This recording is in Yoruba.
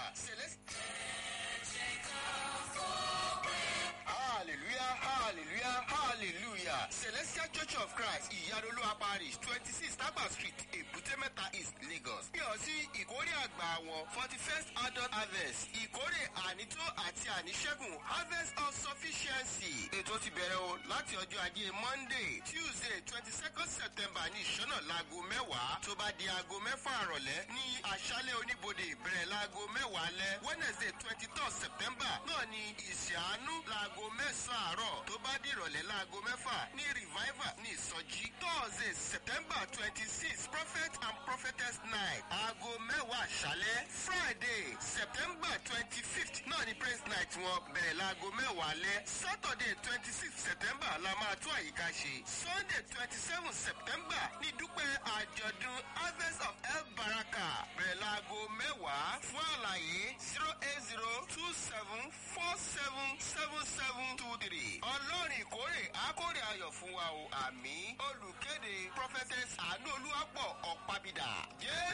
celestial. hallelujah hallelujah hallelujah celestial church of christ ìyàdolúwa parish twenty six tagba street èbúté mẹ́ta east lagos. bí ọ sí ìkórè àgbà wọn forty first adult harvest ìkórè ànító àti àníṣẹ́gun harvest of sufficiency. ètò ti bẹ̀rẹ̀ o láti ọjọ́ ajé monday tuesday twenty second september ní ìṣọ́nà láago mẹ́wàá tó bá di aago mẹ́fà àrọ̀lẹ́ ní aṣálẹ̀ oníbodè ìbẹ̀rẹ̀ láago mẹ́wàá lẹ́ wednesday twenty third september náà ní ìṣàánú láago mẹ́sàn-án àárọ̀ tó bá di ìrọ̀lẹ́ láago mẹ́fà ní revival ní ìsọjí thursday september twenty six prophet and prophetess night aago mẹ́wàá àṣálẹ́ friday september twenty fifth náà ní praise night wọn bẹ̀rẹ̀ láago mẹ́wàá lẹ́ saturday twenty six september la máa tún àyíká ṣe sunday twenty seven september ní dúpẹ́ àjọ̀dún harvest of el baraka bẹ̀rẹ̀ láago mẹ́wàá fún àlàyé zero eight zero two seven four seven seven seven two three ọlọ́run ìkórè àkórè ayọ̀ fún wa o àmì olùkéde prophetess àánú olúwapọ̀ ọ̀pábídà jésù.